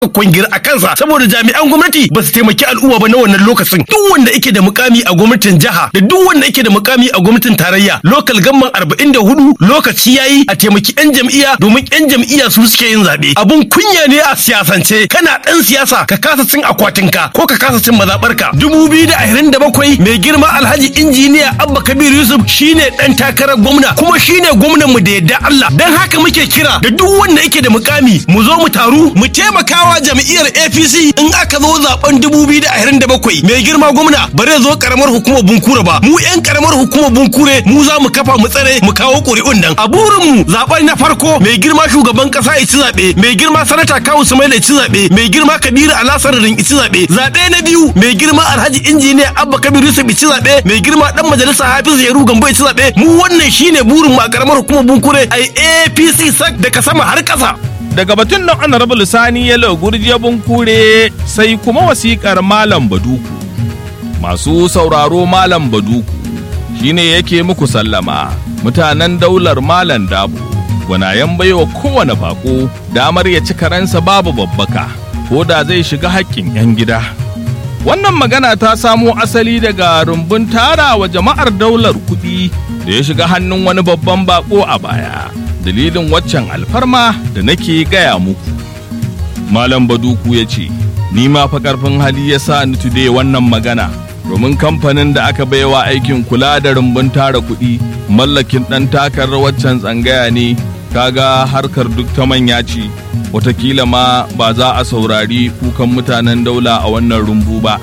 kwangir a kansa saboda jami'an gwamnati ba su taimaki al'umma ba na wannan lokacin duk wanda yake da mukami a gwamnatin jiha da duk wanda yake da mukami a gwamnatin tarayya lokal gamman arba'in da hudu lokaci yayi a taimaki yan jam'iyya domin yan jam'iyya su suke yin zaɓe abun kunya ne a siyasance kana ɗan siyasa ka kasa cin akwatinka ko ka kasa cin mazaɓarka dubu biyu da ashirin da bakwai mai girma alhaji injiniya abba kabir yusuf shine ɗan takarar gwamna kuma shine gwamnan mu da yadda allah don haka muke kira da duk wanda yake da mukami mu zo mu taru mu taimakawa jam'iyyar apc in aka zo zaben dubu biyu da ashirin da bakwai mai girma gwamna ba zai zo karamar hukumar bunkure ba mu yan karamar hukumar bunkure mu za mu kafa mu tsare mu kawo ƙuri'un nan a burin mu zaben na farko mai girma shugaban kasa ya ci zaɓe mai girma sanata kawu sumaila ya ci zaɓe mai girma kabiru alasarin ya ci zaɓe zaɓe na biyu mai girma alhaji injiniya abba kabir yusuf ya ci zaɓe mai girma dan majalisa hafiz yaru gambo ya ci zaɓe mu wannan shine burin mu a karamar hukumar bunkure ai apc sak daga sama har ƙasa daga batun nan honorable sani yalo gurje bunkure sai kuma wasikar malam baduku masu sauraro malam baduku shine yake muku sallama mutanen daular malam dabo gwanayen baiwa kowane bako damar ya ci karensa babu babbaka ko da zai shiga haƙƙin 'yan gida wannan magana ta samo asali daga rumbun tara wa jama'ar daular kuɗi da ya shiga hannun wani babban bako a baya dalilin waccan alfarma da nake gaya muku malam baduku ya ce ni ma fa karfin hali ya sa ni tude wannan magana domin kamfanin da aka baiwa aikin kula da rumbun tara kuɗi mallakin ɗan takarar waccan tsangaya ne kaga harkar duk ta manya ce watakila ma ba za a saurari kukan mutanen daula a wannan rumbu ba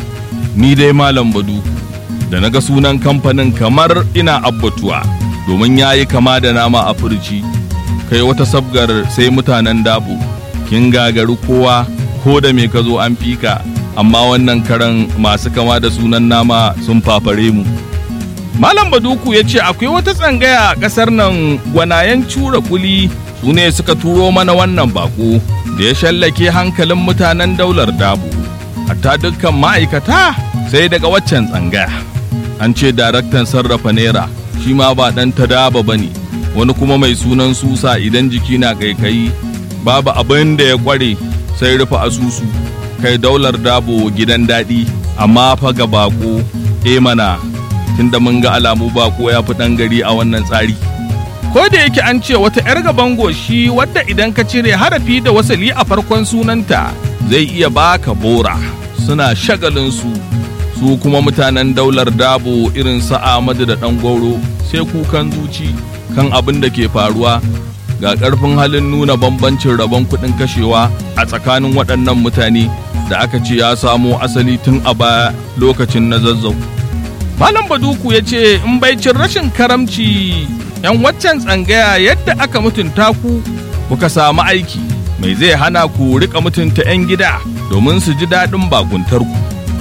ni dai malam baduku da na ga sunan kamfanin kamar ina abbatuwa domin ya yi kama da nama a furci kai wata sabgar sai mutanen dabo kin gagari kowa ko da me ka zo an fika amma wannan karan masu kama da sunan nama sun fafare mu malam baduku ya ce akwai wata tsangaya a ƙasar nan gwanayen cura kuli su ne suka turo mana wannan bako da ya shallake hankalin mutanen daular dabo hatta dukkan ma'aikata sai daga waccan tsangaya an ce daraktan sarrafa naira shi ma ba ɗan ta daba ba ne wani kuma mai sunan susa idan jiki na kaikayi babu abin da ya kware sai rufe asusu kai daular dabo gidan daɗi amma fa ga bako e mana tunda mun ga alamu bako ya fi ɗan gari a wannan tsari ko da yake an ce wata 'yar gaban goshi wadda idan ka cire harafi da wasali a farkon sunanta zai iya baka bora suna shagalin su su kuma mutanen daular dabo irin su Ahmadu da ɗan gwauro sai kukan zuci kan abin da ke faruwa ga ƙarfin halin nuna bambancin rabon kuɗin kashewa a tsakanin waɗannan mutane da aka ce ya samo asali tun a baya lokacin na zazzau. Malam Baduku ya ce in bai cin rashin karamci ‘yan waccan tsangaya yadda aka mutunta ku kuka samu aiki mai zai hana ku rika mutunta ‘yan gida domin su ji daɗin bakuntarku.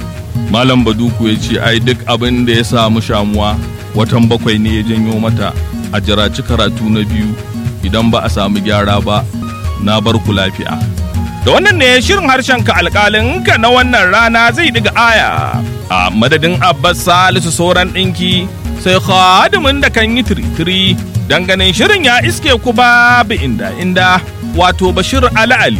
Malam Baduku ya ce ai duk abin da ya samu shamuwa watan bakwai ne ya janyo mata a jiraci karatu na biyu idan ba a samu gyara ba na bar ku lafiya. Da wannan ne shirin harshen ka alƙalin ka na wannan rana zai diga aya a madadin Abbas Salisu sauran ɗinki sai khadimin da kan yi tiritiri dan ganin shirin ya iske ku babu inda inda wato Bashir Ali Ali.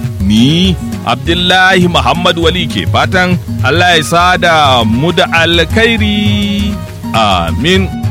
Ni Abdullahi Muhammad Wali ke fatan Allah ya sada mu da alkhairi. Amin.